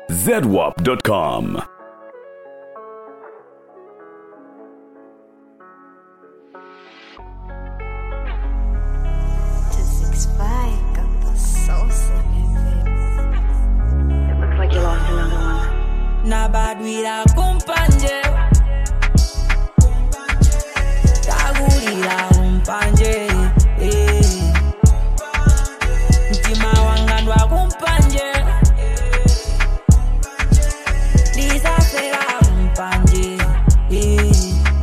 zedwap.com. to six five got the sauce in it. It looks like you lost another one. Na bad with a kumpanje Tagulira kumpanje eh. Mtima wangandwa kumpanje Disafera kumpanje eh.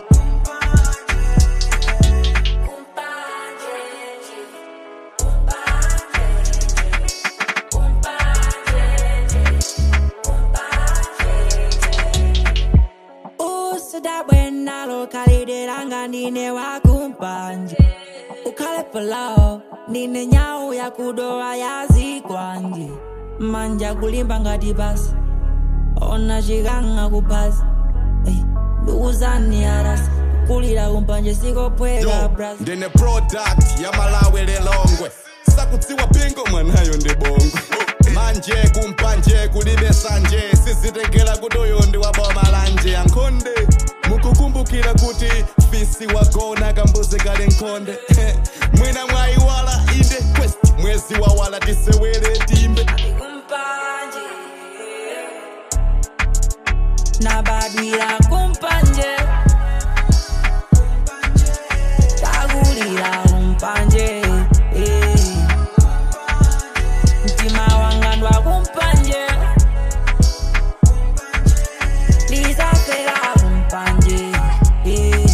usidabwena lokhalidilanga ndine wakumpanje ukhale palawo ndine nyawu yakudowa yazikwanje manja kulimba ngati basi ona chikanga kuphasi Ey, ndikuzani arasi kulira kumpanje sikophweka Yo, bras ndine product ya malawi lilongwe sakutsiwa pingo mwanayo ndi bongo manje kumpanje kulibe sanje sizitengera kuti uyu ndi waboma lanje yankhonde mukukumbukira kuti fisi wagona kambuzi kali nkhonde mwina mwayiwala inde quest mwezi wawala tisewere timbe kumpanje nabadwira kumpanje tagulira kumpanje eh. mtima wangandwa kumpanje lisafera kumpanje eh.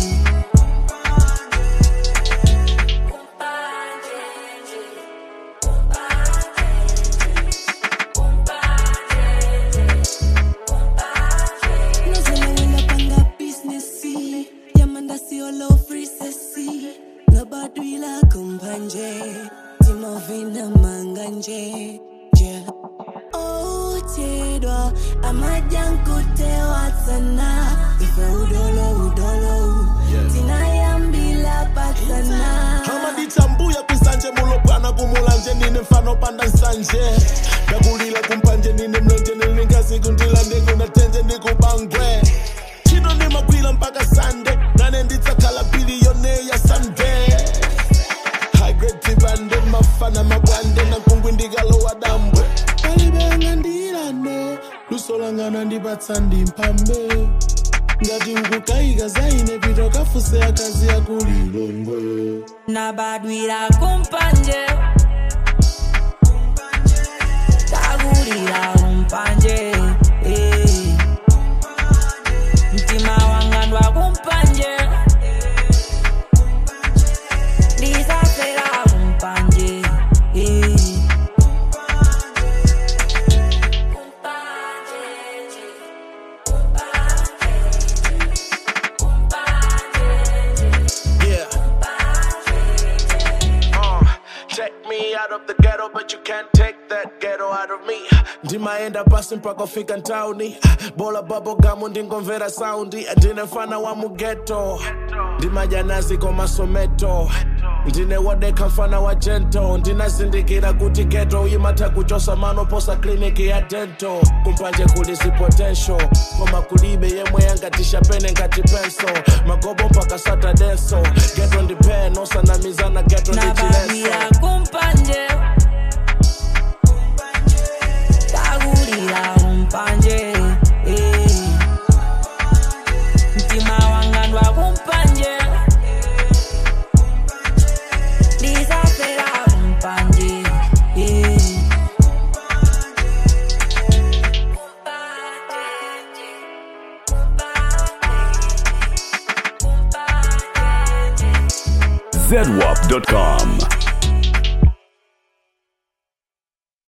Napanga business Yamanda sio low free sesi Nabadwila kumbanje Timovina manganje Yeah Oh tedwa Amajankutewa sana Ife udolo udolo Tinayambila patana amaditsambuya kwisanje mulopwana kumulanje nine mfano panda nsanje ndakulila kumpanje nine mlenje nilingazi kundilande kunatenje ndikubangwe chino nimagwila mpaka sande nane nditsakhala biliyone ya sunday hagretibande mafana mabwande nankungwi ndikalowa dambwe palibenga ndilano lusolangana ndipatsa ndimphambe ngati ukukayika zaine pito kafuse akazi yakulilongwe nabadwira kumpanje tagulira kumpanje eh. mtima wangandwa kumpanje lisafera kumpanje eh. Yeah. Uh, take me out of the ghetto, but you can't take that ghetto out of me. ndimaenda pasi mpaka fika ntauni bola babogamu ndingomvera saundi ndine mfana wa mugeto ndimajanazi komasometo ndine wodeka mfana wa jento ndinazindikira kuti geto imatha kuchosa manoposa kliniki ya dento kumpanje kulisi potential koma kulibe yemwe yangatisha pene ngati penso magobo mpaka satadenso geto ndipeno sanamizana geto nabadwira ndichileso kumpanje tagulira kumpanje eh. mtima wangandwa kumpanje lisafera kumpanje eh. zedwap.com.